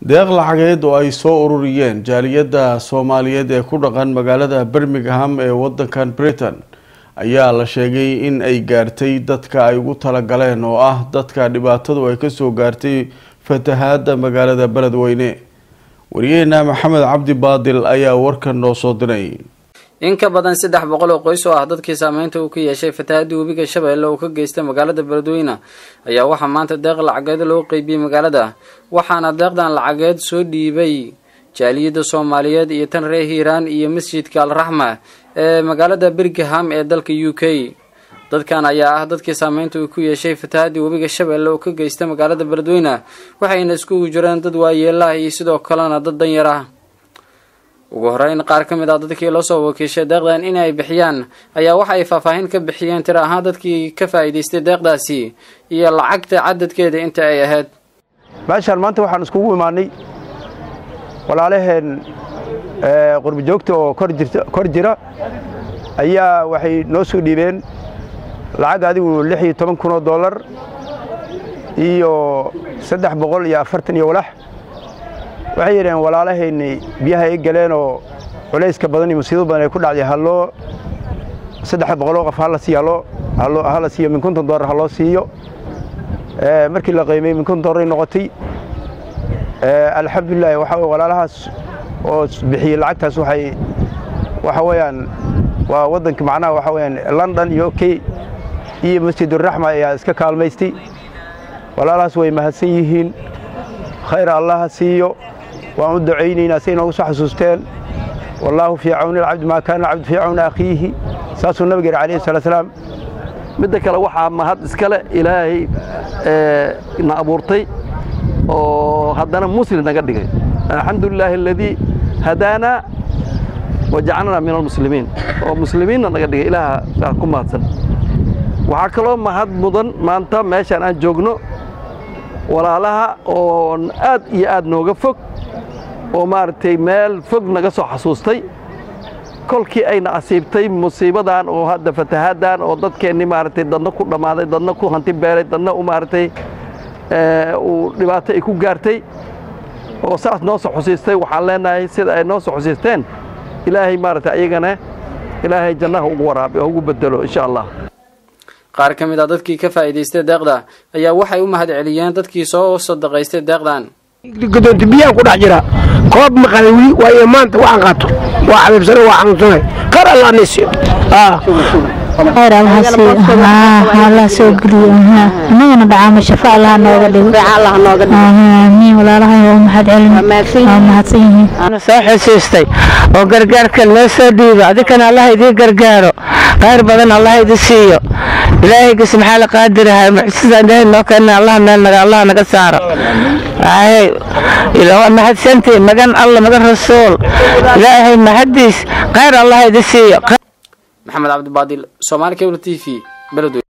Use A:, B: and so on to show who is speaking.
A: deeq lacageed oo ay soo ururiyeen jaaliyadda soomaaliyeed ee ku dhaqan magaalada birmingham ee wadankan britain ayaa la sheegay in ay gaartay dadka ay ugu talagaleen oo ah dadka dhibaatadu ay kasoo gaartay fatahaada magaalada beledweyne wariyaheena maxamed cabdi baadil ayaa warkan noo soo diray
B: in ka badan saddex boqol oo qoys oo ah dadkii saameynta uu ka yeeshay fatahaadii webiga shabeelle uu ka geystay magaalada beledweyne ayaa waxaa maanta deeq lacageed loo qeybiyey magaalada waxaana deeqdan lacageed soo dhiibay jaaliyadda soomaaliyeed iyo tan reer hiiraan iyo masjidka alraxma ee magaalada birmingham ee dalka u k dadkan ayaa ah dadkii saameynta uu ku yeeshay fatahaadii webiga shabeelle oo ka geystay magaalada beledweyne waxayna iskugu jireen dad waayeelaah iyo sidoo kalena dad danyar ah ugu horeyn qaar ka mid ah dadkii loo soo wakiishay deeqdan in ay bixiyaan ayaa waxa ay faahfaahin ka bixiyeen tiro ahaan dadkii ka faa'iidaystay deeqdaasi iyo lacagta cadadkeeda inta ay ahayd
C: meeshaan maanta waxaan iskugu imaanay walaalaheen qurbi joogta oo kor jira ayaa waxay noo soo dhiibeen lacag adigu lix iyo toban kun oo dollar iyo saddex boqol iyo afartan iyo walax waxay yidhaheen walaalahayni biyaha ay galeen oo culayska badan iyo musiibo badan ay ku dhacday halloo saddex boqoloo qof hala siiyo hala siiyo min konton dollar ha loo siiyo markii la qiimay min konton dollar ay noqotay alxamdulilah waxa walaalahaas oo bixiyey lacagtaas waxay waxa weeyaan waa waddanka macnaha waxa weeyaan london iyo k iyo masjiduraxma ayaa iska kaalmaystay walaalahaas way mahadsan yihiin khayr allaha siiyo waan u ducaynaynaa say noogu soo xasuusteen wallaahu fii cawni alcabdi maa kaana alcabdu fii cawni akhiihi saasuu nabiga yidhi alayhi salatu salaam
D: midda kale waxaa mahad iskale ilaahay na abuurtay oo haddana muslim naga dhigay alxamdu lilaahi aladii hadaanaa wajacalnaa min almuslimiin oo muslimiinna naga dhigay ilaaha ku mahadsan waxaa kaloo mahad mudan maanta meeshaan aan joogno walaalaha oo aad iyo aad nooga fog oo maaragtay meel fog naga soo xasuustay kolkii ayna asiibtay musiibadan oo hadda fatahaaddan oo dadkeennii maaragtay dadna ku dhammaaday dadna ku hanti beelay dadna u maaragtay uu dhibaato ay ku gaartay oo saas noo soo xusiistay waxaan leenahay sida ay noo soo xusiisteen ilaahay maaragtay ayagana ilaahay jannaha ugu waraabi oo ugu bedelo insha allah
B: qaar ka mid ah dadkii ka faa'iidaystay deeqda ayaa waxay u mahad celiyeen dadkii soo sadaqaystay deeqdan
E: godoonta biyaan ku dhex jira koob maqalay weli waayo maanta waxaan qaato waa xabiibsana waa xanuunsanay qar allah nasiyo
F: khayr allah soo geliyo inagana dhacaamo shafo allah nooga dhigo amiin walaalahay waa mahad celin waa mahadsan yihiin
G: soo xusuustay oo gargaarka loo soo dhiibo adikana allah idii gargaaro khayr badan allah idi siiyo ilaahayga subxaala qaadirahay mucjisaan ilaahay noo keena allah meel naga allah naga saaro mahadsantii magan alla magan rasuul ilaahay mahadiis khayr allah idi siiyo
B: maxamed cabdibaadil soomaali cable t v beledweyne